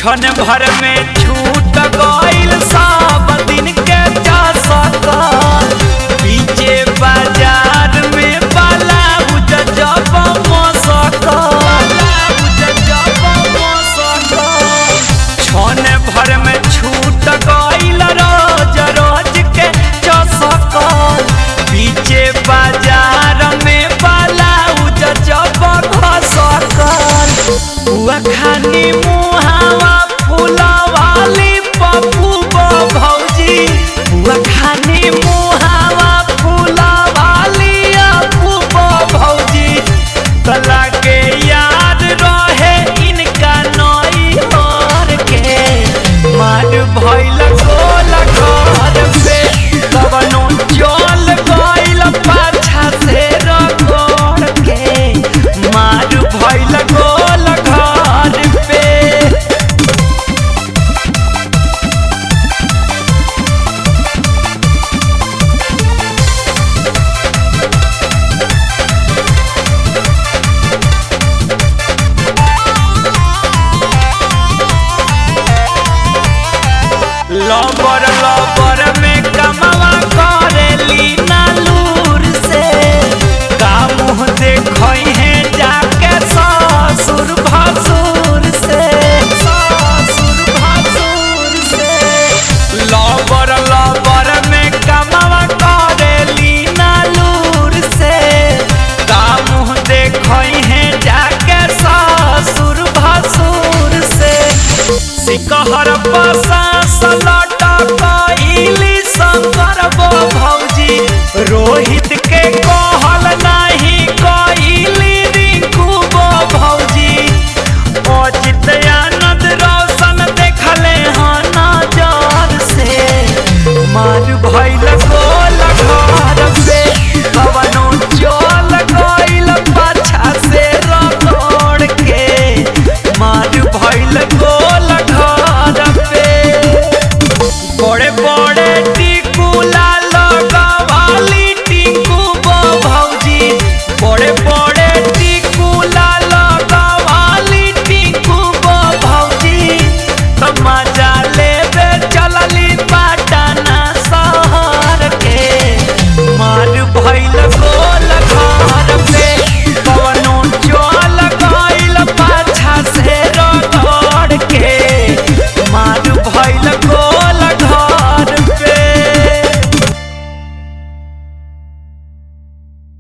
क्षण भर में छूट गईल सब दिन के चसका पीछे बाजार में बाला बुझ जब मसका क्षण भर में छूट गईल रोज रोज के चसका पीछे बाजार में बाला बुझ जब घसकल बुआ खानी मुहावा फूलवाली पप्पू बो भौजी बुआ खानी मुहावा फूलवाली अप्पू बो भौजी तला के याद रहे इनका नई हर के मार भइल गोल घर पे कवनो चल गइल पाछा से रगड़ के मार भइल गोल घर पे लबर लबर में कमवा करेली नालूर से का मुँह देखई है जाके ससुर भसुर से ससुर भसुर से लबर लबर में कमवा करेली नालूर से का मुँह देखई है जाके ससुर भसुर से सिकहर पसा सलटा कइली शंकर बो भौजी रोहित के कहल नाही कइली रिंकू बो भौजी अजित आनंद रोशन देखले हन नजर से मार भइल गोल घर पे कवनो चल गइल पाछा से रगड़ के मार भइल गोल घर पे बड़े बड़े टिकुला लगवाली टिकू बो भौजी बड़े बड़े टिकुला लगवाली टिकू बो भौजी तमाजा लेबे चलली पाटना शहर के मार भइल गो